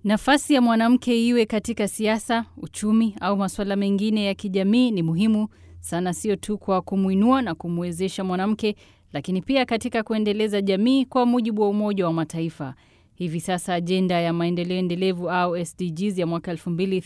Nafasi ya mwanamke iwe katika siasa, uchumi au masuala mengine ya kijamii ni muhimu sana, sio tu kwa kumwinua na kumwezesha mwanamke, lakini pia katika kuendeleza jamii kwa mujibu wa Umoja wa Mataifa. Hivi sasa ajenda ya maendeleo endelevu au SDGs ya mwaka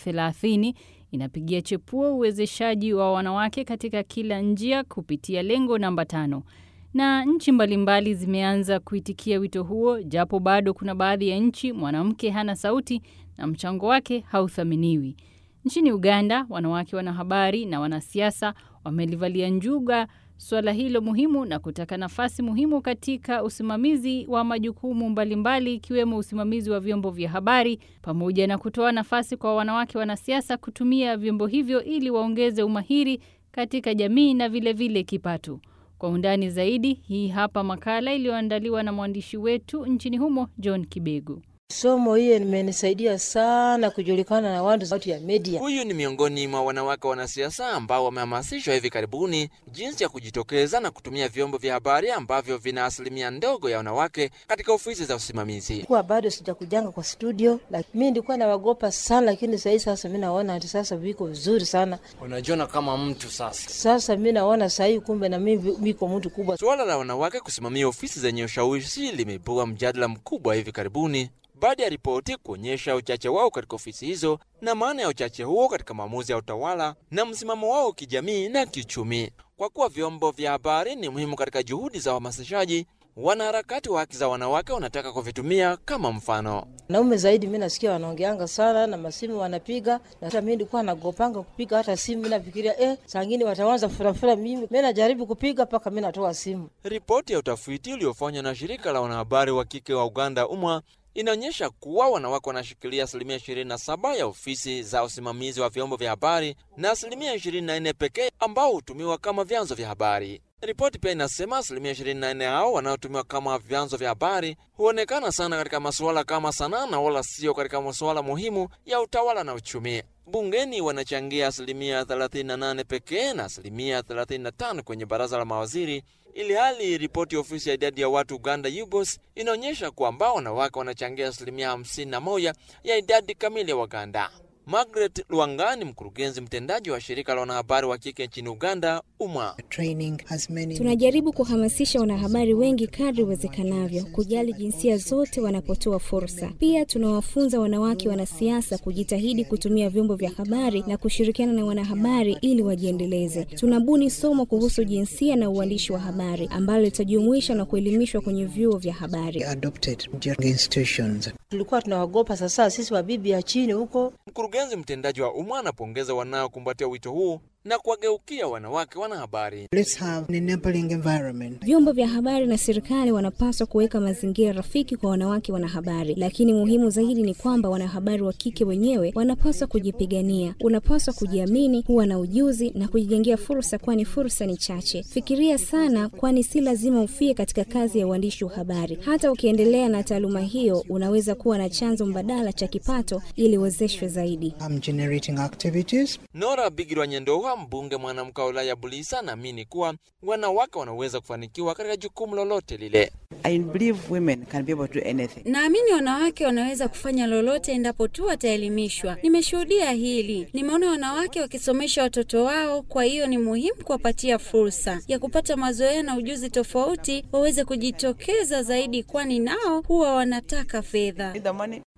2030 inapigia chepuo uwezeshaji wa wanawake katika kila njia kupitia lengo namba tano na nchi mbalimbali zimeanza kuitikia wito huo, japo bado kuna baadhi ya nchi mwanamke hana sauti na mchango wake hauthaminiwi. Nchini Uganda, wanawake wanahabari na wanasiasa wamelivalia njuga suala hilo muhimu na kutaka nafasi muhimu katika usimamizi wa majukumu mbalimbali ikiwemo usimamizi wa vyombo vya habari pamoja na kutoa nafasi kwa wanawake wanasiasa kutumia vyombo hivyo ili waongeze umahiri katika jamii na vilevile vile kipato. Kwa undani zaidi, hii hapa makala iliyoandaliwa na mwandishi wetu nchini humo John Kibegu. Somo hiyo limenisaidia sana kujulikana na watu sauti ya media. Huyu ni miongoni mwa wanawake wanasiasa ambao wamehamasishwa hivi karibuni jinsi ya kujitokeza na kutumia vyombo vya habari ambavyo vina asilimia ndogo ya wanawake katika ofisi za usimamizi. Kuwa bado sijakujanga kwa studio, lakini mi nilikuwa nawagopa sana, lakini sahii sasa mi naona ati sasa viko vizuri sana. Unajiona kama mtu sasa. Sasa mi naona sahii kumbe na mi miko mtu kubwa. Suala la wanawake kusimamia ofisi zenye ushawishi limeibua mjadala mkubwa hivi karibuni baada ya ripoti kuonyesha uchache wao katika ofisi hizo na maana ya uchache huo katika maamuzi ya utawala na msimamo wao kijamii na kiuchumi. Kwa kuwa vyombo vya habari ni muhimu katika juhudi za uhamasishaji, wanaharakati wa haki za wanawake wanataka kuvitumia kama mfano. Naume zaidi mi nasikia wanaongeanga sana na masimu wanapiga, na mi nilikuwa nagopanga kupiga hata simu, mi nafikiria eh, sangine wataanza furafura. Mimi mi najaribu kupiga mpaka mi natoa simu. Ripoti ya utafiti uliofanywa na shirika la wanahabari wa kike wa Uganda UMWA inaonyesha kuwa wanawake wanashikilia asilimia 27 ya ofisi za usimamizi wa vyombo vya habari na asilimia 24 pekee ambao hutumiwa kama vyanzo vya habari. Ripoti pia inasema asilimia 24 hao wanaotumiwa kama vyanzo vya habari huonekana sana katika masuala kama sanaa na wala sio katika masuala muhimu ya utawala na uchumi. Bungeni wanachangia asilimia 38 pekee na asilimia 35 kwenye baraza la mawaziri, ili hali ripoti ya ofisi ya idadi ya watu Uganda UBOS inaonyesha kwamba wanawake wanachangia asilimia 51 ya idadi kamili ya Waganda. Margaret Lwanga ni mkurugenzi mtendaji wa shirika la wanahabari wa kike nchini Uganda, UMWA. Tunajaribu kuhamasisha wanahabari wengi kadri iwezekanavyo kujali jinsia zote wanapotoa fursa. Pia tunawafunza wanawake wanasiasa kujitahidi kutumia vyombo vya habari na kushirikiana na wanahabari ili wajiendeleze. Tunabuni somo kuhusu jinsia na uandishi wa habari ambalo litajumuisha na kuelimishwa kwenye vyuo vya habari. Tulikuwa tunawagopa, sasa sisi wabibi ya chini huko Mkurugenzi mtendaji wa UMWA anapongeza wanaokumbatia wito huu na kuwageukia wanawake wanahabari. Vyombo vya habari na serikali wanapaswa kuweka mazingira rafiki kwa wanawake wanahabari, lakini muhimu zaidi ni kwamba wanahabari wa kike wenyewe wanapaswa kujipigania. Unapaswa kujiamini, kuwa na ujuzi na kujijengea fursa, kwani fursa ni chache. Fikiria sana, kwani si lazima ufie katika kazi ya uandishi wa habari. Hata ukiendelea na taaluma hiyo, unaweza kuwa na chanzo mbadala cha kipato ili uwezeshwe zaidi. Nora Bigirwa Nyendoha, mbunge mwanamke wa wilaya Bulisa, anaamini kuwa wanawake wanaweza kufanikiwa katika jukumu lolote lile. Naamini wanawake wanaweza kufanya lolote endapo tu wataelimishwa. Nimeshuhudia hili, nimeona wanawake wakisomesha watoto wao. Kwa hiyo ni muhimu kuwapatia fursa ya kupata mazoea na ujuzi tofauti, waweze kujitokeza zaidi, kwani nao huwa wanataka fedha.